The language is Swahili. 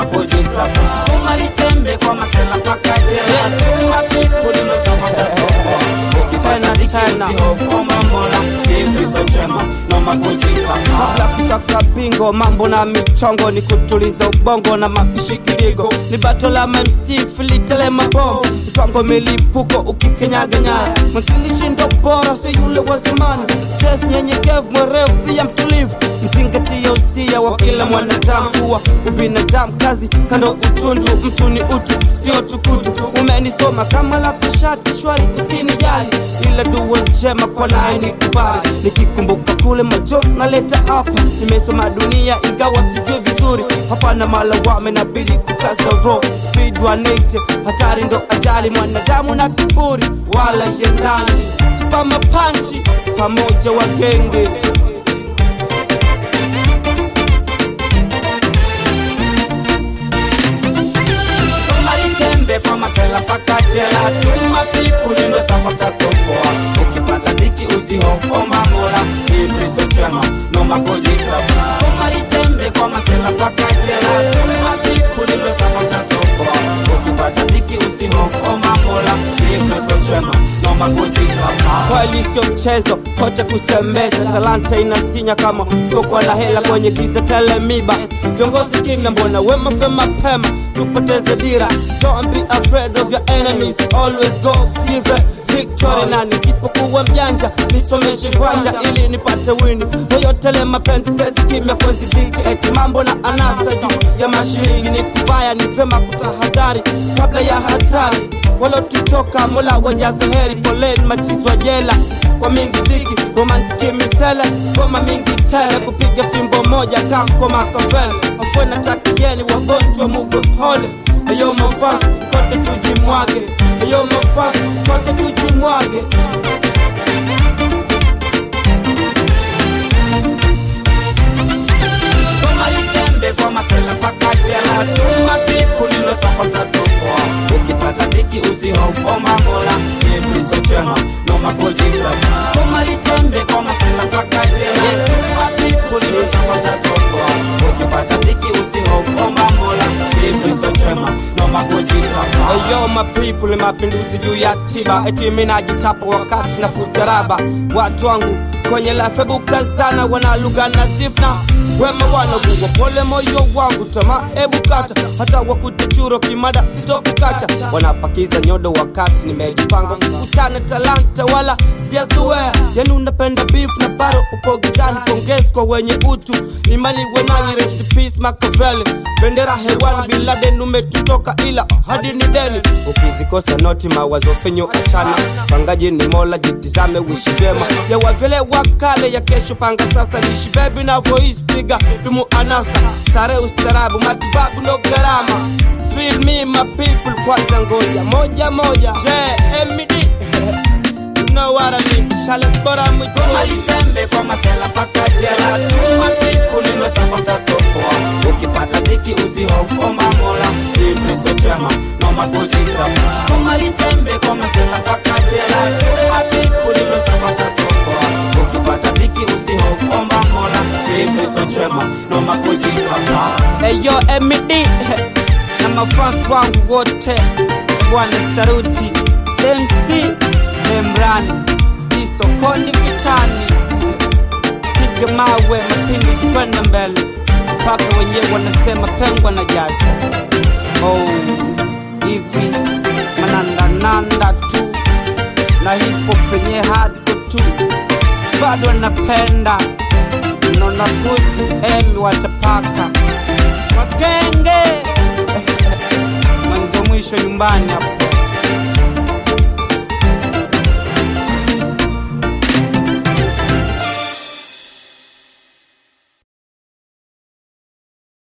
makojita umaritembe kwa masela paka jela suma pipu limesoma katoko Tena, tena. ukipata mola kipiso chema no makojita kabla kusaka bingo mambo na michongo ni kutuliza ubongo na mapishi kiligo ni bato la MC filitele mabongo mipango milipuko ukikenyaga nyaya mwanzilishi ndo bora si yule wa zamani ches nyenyekevu mwerevu pia mtulivu mzingatia usia wa kila mwanadamu kuwa ubinadamu kazi kando utundu mtu ni utu sio tukutu umenisoma kama la kushati shwari usinijali ila dua njema kwa naye ni kubali nikikumbuka kule majo naleta hapa nimesoma dunia ingawa sijui vizuri hapana malawame nabidi kukaza ro speed 180 hatari ndo ajali mwanadamu na kiburi wala jendani spama panchi pamoja wagenge umaritembe kwa masela paka jela tuma pipu limesoma katokoa ukipata dhiki usihofoma mola kipiso chema no makojita umaritembe kwa masela paka jela tuma pipu limesoma katokoa ukipata dhiki usihofoma mola kipiso chema no makojita kweli sio mchezo kote kusembeza talanta inasinya kama sipokuwa na hela kwenye giza telemiba viongozi kimya mbona wema fe mapema tupoteze dira don't be afraid of your enemies always go give a victory na nisipokuwa mjanja nisomeshe kwanja ili nipate wini moyotele mapenzi sezi kimya kwezi dhiki eti mambo na anasa juu ya mashiringi ni kubaya ni vema kutahadhari kabla ya hatari walotutoka mola wajaze heri poleni machiswa jela kwa mingi dhiki romantiki misele ngoma mingi tele kupiga fimbo moja kako makavele afwena takieni wagonjwa mugwe pole eyo mafasi kote tujimwage eyo mafasi kote tujimwage umaritembe kwa masela paka jela tuma pipu limesoma katokoa ukipata dhiki usihofoma mola kipiso chema no makojita umaritembe kwa masela paka jela tuma pipu limesoma katokoa ukipata dhiki usihofoma mola kipiso chema no makojita Eyo mapiple mapinduzi juu ya tiba eti mimi najitapa wakati na futaraba watu wangu kwenye lafebuka sana wana lugha nadhifu na wema wanagugwa pole moyo wangu tama ebu kata hata wakutechuro kimada sitokukacha wanapakiza nyodo wakati nimejipanga kutana talanta wala sijazoea yani unapenda beef na baro upo gizani pongezi kwa wenye utu imani wenanyi rest in peace Machiavelli bendera hewani bin Laden umetutoka ila hadi ni deni ukizikosa noti mawazo fenyo achana pangaji ni mola jitizame wishi vyema ya wavile wakale ya kesho panga sasa lishi bebi na voice piga dumu anasa sare ustarabu matibabu no gharama feel me my people kwanza ngoja moja moja JMD you know what I mean shale bora mwitu umaritembe kwa masela paka jela tuma pipu limesoma katokoa ukipata dhiki usihofoma mola kipiso chema no makojita umaritembe kwa masela paka jela tuma pipu limesoma katokoa ukipata dhiki usihofoma mola kipiso chema no makojita Eyo MD na mafans wangu wote, bwana saruti MC Emran isokoni vitani, piga mawe mapinduzi kwenda mbele, mpaka wenyewe wanasema pengwa na jazi. Oh, hivi manandananda tu na hipo penye hardcore tu, bado napenda nona pusi emi watapaka wakenge mwanzo mwisho nyumbani hapa